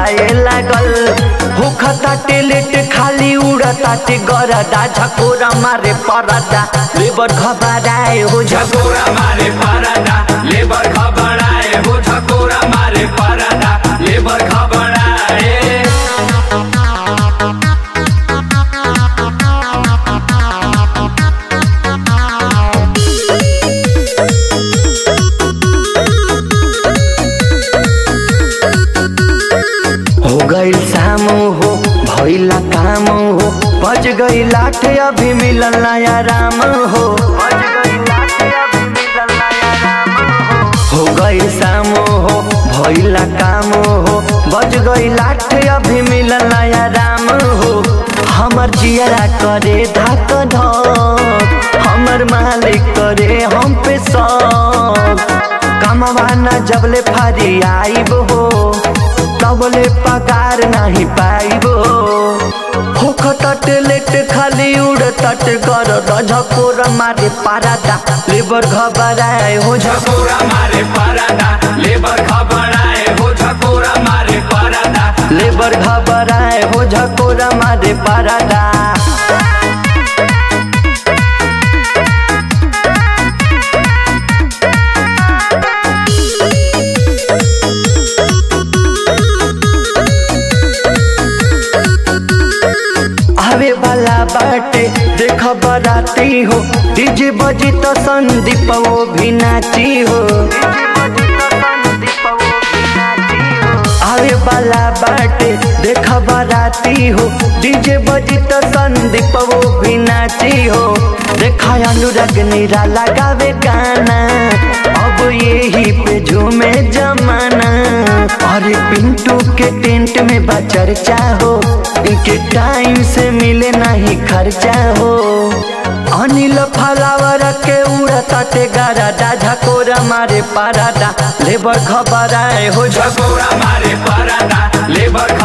घबराए लागल होखताटे लेट खाली उड़ताटे गरदा झकोरा मारे परदा लेबर घबराए हो झकोरा मारे पारादा लेबर घबराए हो झकोरा मारे पारादा लेबर घबराए हो गईल शाम हो भइला काम हो बज गई लाठ अभी मिलल नया राम हो बज गई लाठ अभी मिलल नया राम हो हो गई शाम हो भइला काम हो बज गई लाठ अभी मिलल नया राम हो हमर जियरा करे धक धक हमर मालिक करे हम पे सब कमवाना जबले फारी आइब हो तबले पगार नहीं पाइबो होख तट लेट खाली उड़ तट कर झकोर मारे पारादा लेबर घबराए हो झक झकोरा मारे पारादा लेबर घबराए हो झकोरा मारे पारादा लेबर घबराए हो झकोर मारे पारादा आवे वाला बाटे देख बराती हो डीजे बजी तो संदीप वो भी नाची हो आवे वाला बाटे देख बराती हो डीजे बजी तो संदीप वो भी नाची हो देखा अनुराग नीरा लगावे गाना अब यही पे झूमे जमाना अरे पिंटू के टेंट में बा चर्चा हो इनके टाइम से मिले नहीं खर्चा हो अनिल फलावर के उड़ता ते गारादा झकोरा मारे पारादा लेबर खबराए हो झक झकोरा मारे पारादा लेबर